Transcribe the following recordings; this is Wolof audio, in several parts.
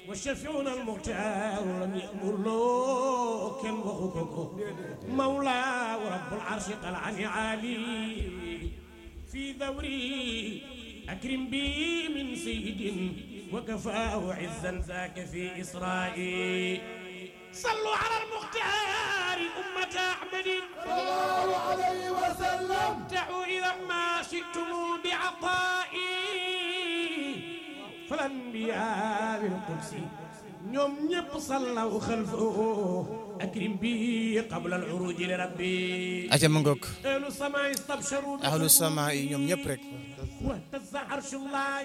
وشفيعنا المختار لم يأمر له كان وخوكو مولى ورب العرش طلعني عالي في ذوري أكرم بي من سيد وكفاه عزا ذاك في إسرائيل صلوا على المختار أمة أحمد صلى الله عليه وسلم ارتعوا إذا ما شئتم بعطائي فالأنبياء بالقدس ñoom ñépp sallaw xalfoo akrim bi qabla al uruji li rabbi aca ma ngoog ahlu sama istabsharu bi ahlu sama yi ñoom ñëpp rek واهتز عرش الله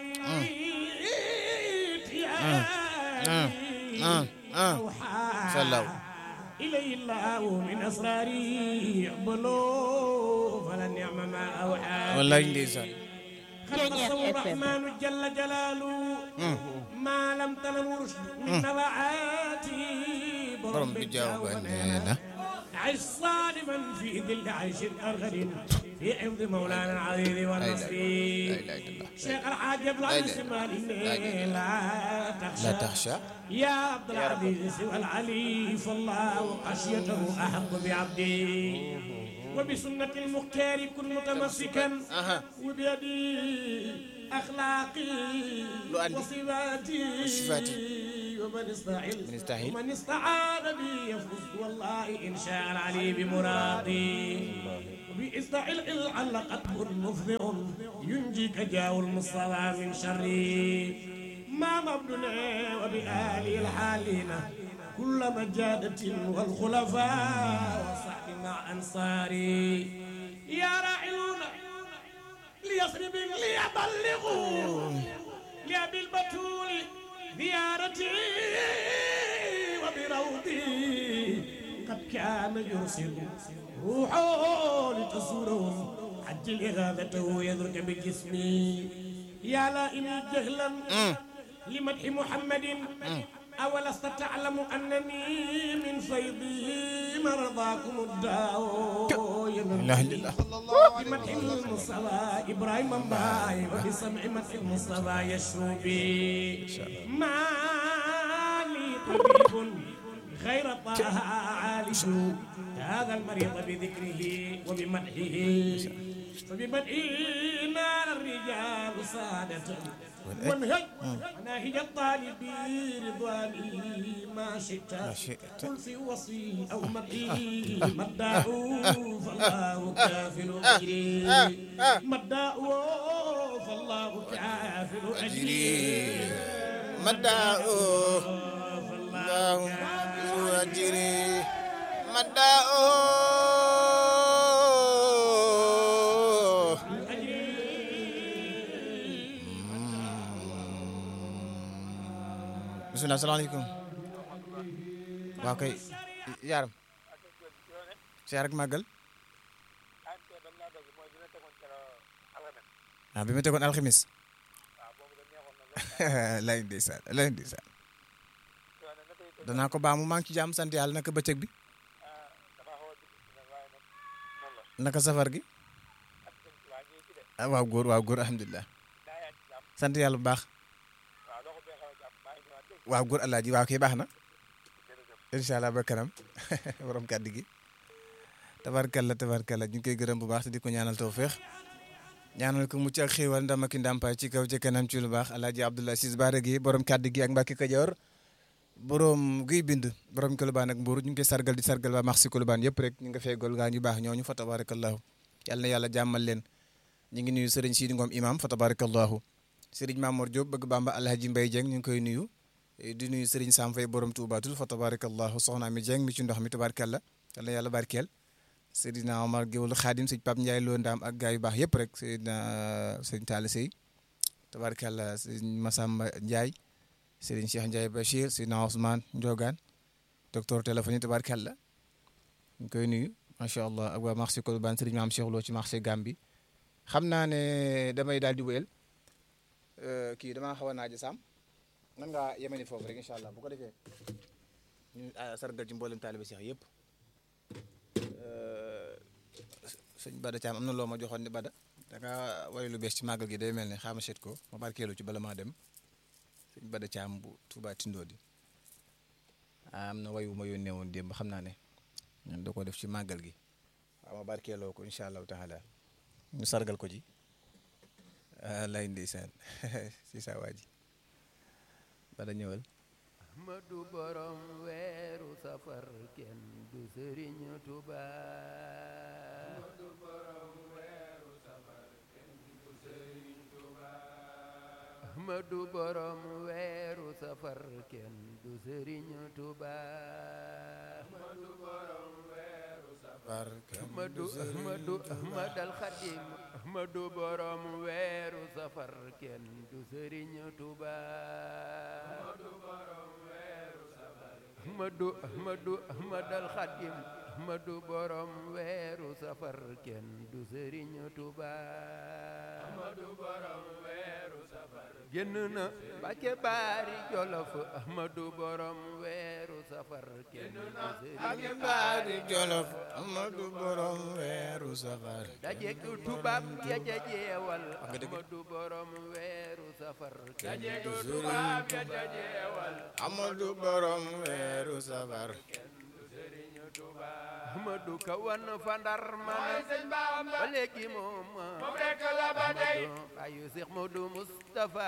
ah ah sallaw إليه الله من أسراري يقبلوا فلنعم ما أوحى wallaay ndeysaan خلقه الرحمن جل جلاله ما لم تنل رشد من نبعاتي borom bi jaaw ba nee na عش صالما في ظل عيش أرغد في حفظ مولانا العزيز والنصري لا إله إلا الله. شيخ الحاج عبد العزيز مالي لا تخشى لا تخشى يا عبد العزيز سوى العلي فالله خشيته أحق بعبده وبسنة المختار كن متمسكا أها. وبيدي أخلاقي لو عندي. وصفاتي وصفاتي. ومن استعين من يستعين. ومن استعان بي يفوز والله إن شاء العلي بمرادي بإسرائيل إن علقته مفضع ينجيك جاو المصطفى من شري ما مبدنا وبآله الحالين كل مجادة والخلفاء وصحب مع أنصاري يا راعون ليصرب ليبلغوا لأبي البتول زيارتي وبروضي قد كان يرسل روحه لتزورهم عجل إغاثته يذرك بجسمي يا لائمي جهلا لمدح محمد أولست تعلم أنني من فيضي مرضاكم الداء لا إله إلا الله بمدح المصطفى إبراهيم باي وبسمع مدح المصطفى يشوبي ما لي طبيب غير طه عالج هذا المريض بذكره وبمدحه فبمدحه نال الرجال سادة وانهج مناهج الطالبين رضواني ما شئت ما شئت. قل في وصفي أو مدحه مدعو فالله كافل أجري مدعو فالله كافل أجري مدعو الله أجري مدعو bismillah asalaamaaleykum waaw kay yaaram siyaar ak màggal ah bi ma tegoon alxamis lay ndeysaan lay ndeysaan danaa ko baamu maa ngi ci jàmm sant yàlla naka bëccëg bi naka safar gi ah waaw góor waaw góor alhamdulilah sant yàlla bu baax waaw góor alaaji waaw kay baax na incha allah ba kanam borom kàddu gi tabarkalla tabarkalla ñu ngi koy gërëm bu baax te di ko ñaanal tawféex ñaanal ko mucc ak xéewal ndam ak i ndàmpaay ci kaw ci kanam ci lu baax alaaji Abdoulaye Ciss Bara gi borom kàddu gi ak Mbacke Kajoor borom guy bind borom Colobane ak Mbour ñu ngi koy sargal di sargal waa Marché Colobane yëpp rek ñu nga feegool gaa ñu baax ñooñu fa tabarakallahu yàlla na yàlla jàmmal leen ñu ngi nuyu Serigne Sidi Ngom imam fa tabarakallahu Serigne Mamour Diop bëgg Bamba Alhaji Mbaye Dieng ñu ngi koy nuyu di nuyu Serigne Sam Faye borom Toubatul fa tabarakallahu soxna mi Dieng mi ci ndox mi tabarakalla yàlla na yàlla barkeel Seydina Omar Géwul Xaadim sëñ Pape Ndiaye Lo Ndaam ak gaa yu baax yëpp rek Seydina sëñ Talla Sey tabarakalla sëñ Massamba Ndiaye Serigne Cheikh Ndiaye Bachir Seydina Ousmane Ndiogaan docteur téléphone yi tabarakalla ñu koy nuyu macha allah ak waa marché Colobane Serigne Maam Cheikh Lo ci marché Gambi xam naa ne damay daal di wéyal kii damaa xaw a naaje Sam nan ngaa yemeni foofu rek incha allah bu ko defee ñu sargal ci mboolem taalibe Cheikh yëpp sëñ Bada Thiam am na loo ma joxoon ne Bada da nga way lu bees ci màggal gi day mel ne xaama seet ko ma barkeelu ci bala maa dem sëñ Bada Thiam bu Touba Tindodi am na wayu ma yónnee woon démb xam naa ne ñun da ko def ci màggal gi waaw ma barkeeloo ko incha allahu taala ñu sargal ko ci lay ndeysaan si sa waa ji Bada ñëwal Ahmadu borom weeru safar kenn du sëriñ Tuba Ahmadu borom weeru safar kenn du sëriñ Tuba Ahmadu borom weeru safar kenn du sëriñ Tuba Ahmadu borom weeru safar Ahmadu Ahmadu Ahmad al Xadim Ahmadu borom weeru safar kenn du sëriñ Tuba Ahmadu borom ahmadu ahmadu ahmad al xadim ahmadu borom weeru safar kenn du sëriñ tuba ahmadu borom weeru safar génn na Mbàkke baari jolof ahmadu borom weeru safar kenn du sëriñ baari jolof Ahmadu borom weeru safar dajeek tubaab ya ja jeewal ahmadu borom weeru safar kenn du tubaab ya ja jeewal Ahmadu borom weeru safar Ahmadu ka wan fa ndar man ba léegi moom moom rek la ba tey ayu Seex Moodu Mustafa